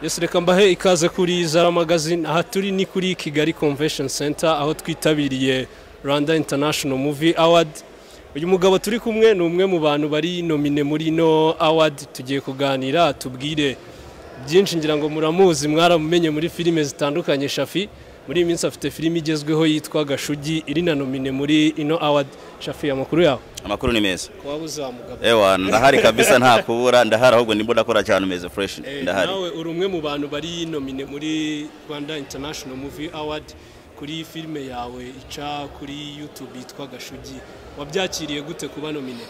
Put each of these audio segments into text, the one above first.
yesi reka mbahe ikaze kuri zara magazine aha turi ni kuri kigali convention center aho twitabiriye rwanda international movie award uyu mugabo turi kumwe ni umwe mu bantu bari nomine muri ino award tugiye kuganira tubwire byinshi ngira ngo muramuzi mwaramumenye muri filime zitandukanye shafi muri iyi minsi afite filime igezweho yitwa gashugi iri na nomine muri ino award shafi amakuru yawe amakuru ni meza ko waba uzamugabo ewa ndahari kabisa nta kubura ndahari ahubwo nimba udakora cyane umeze fresh ndahari nawe uri umwe mu bantu bari nomine muri rwanda international movie award kuri filime yawe ica kuri youtube yitwa gashugi wabyakiriye gute kuba nomine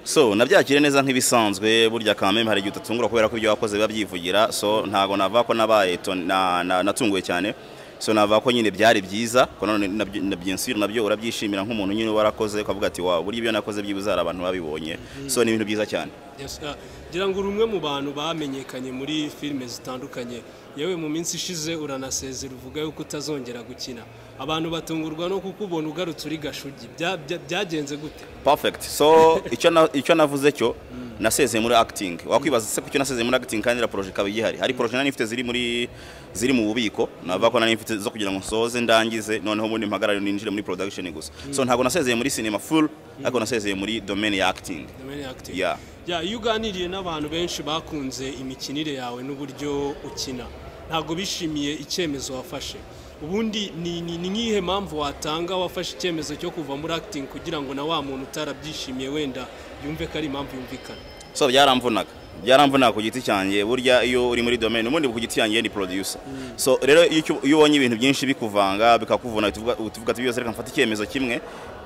so nabyakire neza nk'ibisanzwe burya kameme hari igihe utatungura kubera ko ibyo wakoze biba byivugira so ntago navuga ko nabaye to- na- na- natunguwe cyane so navuga ko nyine byari byiza ko nanone nabyo- na byinshi nabyo urabyishimira nk'umuntu nyine warakoze ukavuga ati wa burya ibyo nakoze byibuze hari abantu babibonye so ni ibintu byiza cyane Yes, ah, ngira ngo uri umwe mu bantu bamenyekanye muri filime zitandukanye yewe mu minsi ishize uranasezera uvuga yuko utazongera gukina abantu batungurwa no kukubona ugarutse uri gashugi Bya- bya- byagenze gute perfect so icyo na- icyo navuze cyo nasezeye muri acting wakwibaza se kucyo nasezeye muri acting kandi na projet ikaba igihari hari projet nari mfite ziri muri ziri mu bubiko navuga ko nari mfite zo kugira ngo nsoze ndangize noneho ubundi mpagarare ninjire muri production gusa so ntabwo nasezeye muri cinema full ariko nasezeye muri domain ya acting Domaine active. Yeah. Yeah, iyo uganiriye n'abantu benshi bakunze imikinire yawe n'uburyo ukina ntabwo bishimiye icyemezo wafashe ubundi ni ni- ni nk'iyihe mpamvu watanga wafashe icyemezo cyo kuva muri acting kugira ngo na wa muntu utarabyishimiye wenda yumve ko ari impamvu yumvikana so byaramvunaga byaramvunaga ku giti cyanjye burya iyo uri muri domain ubundi ku giti cyanjye ni producer so rero iyo icyo- iyo ubonye ibintu byinshi bikuvanga bikakuvuna uhita uvuga- uhita uvuga ati byose reka mfate icyemezo kimwe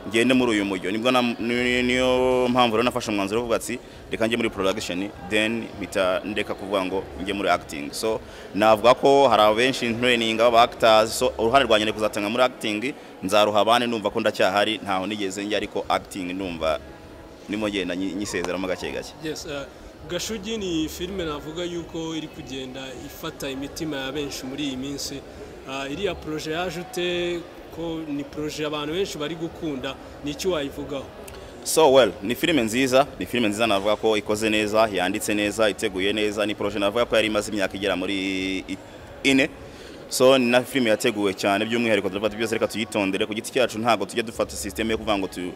ngende muri uyu mujyo nibwo na- ni- niyo mpamvu rero nafashe umwanzuro wo kuvuga ati reka njye muri production then mpita ndeka kuvuga ngo njye muri acting so navuga ko hari abenshi training aba actors so uruhare rwanjye ni kuzatanga muri acting nzaruha abandi numva ko ndacyahari ntaho nigeze njya ariko acting ndumva nimo ngenda nyi- nyisezeramo gake gake Yes, uh, gashugi ni filime navuga yuko iri kugenda ifata imitima ya benshi muri iyi minsi Uh, iriya proje yaje ute ko ni proje abantu benshi bari gukunda ni iki wayivugaho so well ni filime nziza ni filime nziza navuga ko ikoze neza yanditse neza iteguye neza ni projet navuga ko yari imaze imyaka igera muri i- ine so ni na filime yateguwe cyane by'umwihariko turavuga ati byose reka tuyitondere ku giti cyacu ntabwo tujya dufata sisiteme yo kuvuga ngo tu-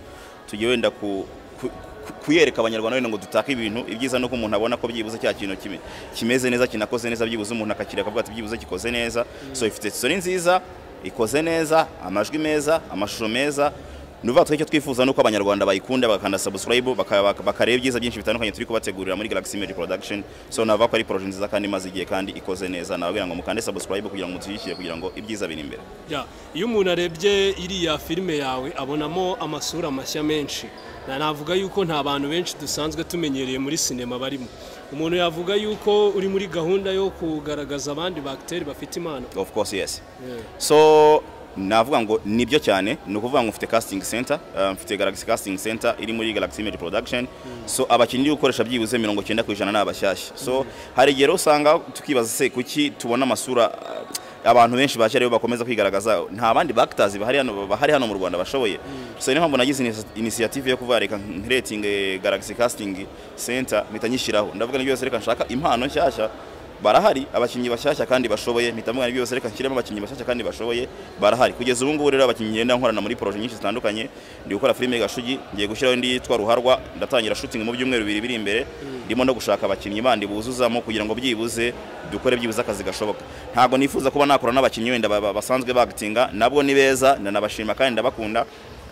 tujye wenda ku ku- ku- kuyereka abanyarwanda wenda ngo dutake ibintu ibyiza ni uko umuntu abona ko byibuze cya kintu kimi- kimeze neza kinakoze neza byibuze umuntu akakireka akavuga ati byibuze gikoze neza so ifite story nziza ikoze neza amajwi meza amashusho meza ni uvuga twese icyo twifuza ni uko abanyarwanda bayikunda bakanda subscribe baka- baka- bakareba ibyiza byinshi bitandukanye turi kubategurira muri Galaxy Image Production so navuga ko ari projet nziza kandi imaze igihe kandi ikoze neza nababwira ngo mukande subscribe kugira ngo mutushyigikire kugira ngo ibyiza biri imbere Ya, iyo umuntu arebye iriya filime yawe abonamo amasura mashya menshi na navuga yuko nta bantu benshi dusanzwe tumenyereye muri sinema barimo umuntu yavuga yuko uri muri gahunda yo kugaragaza abandi bagiteri bafite impano of course yes Yeah. so navuga ngo nibyo cyane ni ukuvuga ngo mfite casting center uh, mfite Galaxy casting center iri muri Galaxy Image Production so abakinnyi gukoresha byibuze 90% ku ijana ni abashyashya so hari igihe rero usanga tukibaza se kuki tubona amasura uh, abantu benshi baje rero bakomeza kwigaragaza nta bandi bactors bahari hano bahari hano mu Rwanda bashoboye so niyo mpamvu nagize inis- initiative yo kuvuga reka rating Galaxy casting center mpita nyishyiraho ndavuga ni byose reka nshaka impano nshyashya barahari abakinnyi bashyashya kandi bashoboye mpita mvuga ni byose reka nshyiremo abakinnyi bashyashya kandi bashoboye barahari kugeza ubu ngubu rero abakinnyi ngenda nkorana muri poroje nyinshi zitandukanye ndi gukora filime gashugi ngiye gushyiraho indi yitwa ruharwa ndatangira shooting mu byumweru bibiri biri imbere ndimo no gushaka abakinnyi bandi buzuzamo kugira ngo byibuze dukore byibuze akazi gashoboka ntabwo nifuza kuba nakora n'abakinnyi wenda ba- ba- basanzwe bagatinga nabwo ni beza ndanabashima kandi ndabakunda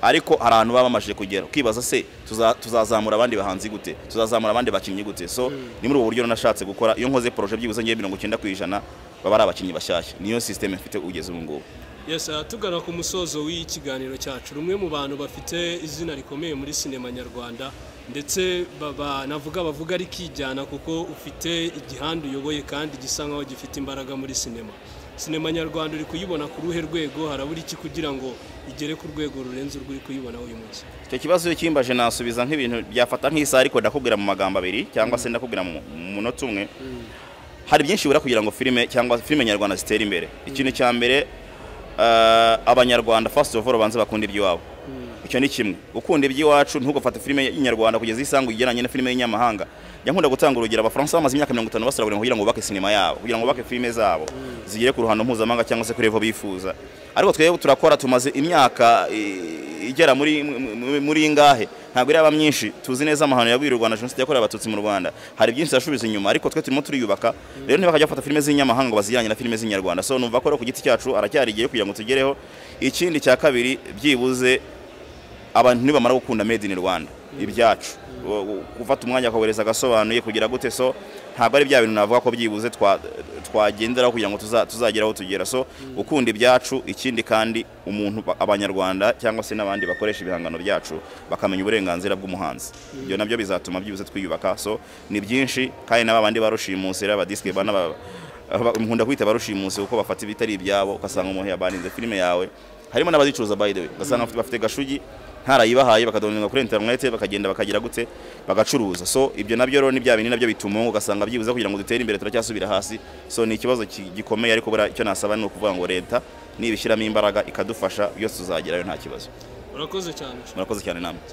ariko hari ahantu baba bamajije kugera ukibaza se tuza- tuzazamura abandi bahanzi gute tuzazamura abandi bakinnyi gute so ni muri ubu buryo nashatse gukora iyo nkoze poroje byibuze ngiye mirongo icyenda ku ijana baba ari abakinnyi bashyashya niyo sisiteme mfite ugeze ubu ngubu yes, ah, tugana ku musozo w'iyi kiganiro cyacu rumwe mu bantu bafite izina rikomeye muri sinema nyarwanda ndetse baba- navuga bavuga ari kijyana kuko ufite igihanda uyoboye kandi gisa nkaho gifite imbaraga muri sinema sinema nyarwanda uri kuyibona ku ruhe rwego harabura iki kugira ngo igere ku rwego rurenze urwo uri kuyibona uyu munsi icyo kibazo iyo kimbaje nasubiza nk'ibintu byafata nk'isaha ariko ndakubwira mu magambo abiri cyangwa se ndakubwira mu mu munota umwe hari byinshi bibura kugira ngo filime cyangwa filime nyarwanda zitere imbere ikintu cya mbere eh, abanyarwanda fasiti ofu babanza bakunda iby'iwabo icyo ni kimwe ukunda iby'iwacu ntugafate filime y'inyarwanda kugeza isanga ugereranye na filime y'inyamahanga njya nkunda gutanga urugero abafaransa bamaze imyaka mirongo itanu basaragura kugira ngo bubake sinema yabo kugira ngo bubake filime zabo zigere ku ruhando mpuzamahanga cyangwa se kuri revo bifuza ariko twebwe turakora tumaze imyaka i- igera muri muri- muri ingahe ntabwo iraba myinshi tuzi neza amahano yabwiriye u rwanda jenoside yakorewe abatutsi mu rwanda hari byinshi yashubiza inyuma ariko twe turimo turiyubaka rero ntibakajya bafata filime z'inyamahanga ngo bazijyanye na filime z'inyarwanda so numva ko rero ku giti cyacu aracyari igihe kugira ngo tugereho ikindi cya kabiri byibuze abantu nibamara gukunda made in rwanda ibyacu Wo- wo- gufata umwanya ukohereza agasobanuye kugira gute so ntabwo ari bya bintu navuga ko byibuze twa- twagenderaho kugira ngo tuza- tuzagere aho tugera so gukunda ibyacu ikindi kandi umuntu ba- abanyarwanda cyangwa se n'abandi bakoresha ibihangano byacu bakamenya uburenganzira bw'umuhanzi ibyo nabyo bizatuma byibuze twiyubaka so ni byinshi kandi n'aba bandi barushimusi rero abadisike bana nkunda kwita barushimusi kuko bafata ibitari ibyabo ugasanga umuntu yabaninze filime yawe harimo n'abazicuruza by the way ugasanga bafite- bafite gashugi ntarayibahaye bakadoninga kuri interinete bakagenda bakagira gute bagacuruza so ibyo nabyo rero ni bya bintu nabyo bitumunga ugasanga byibuze kugira ngo dutere imbere turacyasubira hasi so ni ikibazo ki- gikomeye ariko buriya icyo nasaba ni ukuvuga ngo leta nibishyiramo imbaraga ikadufasha byose tuzagerayo nta kibazo urakoze cyane murakoze cyane namwe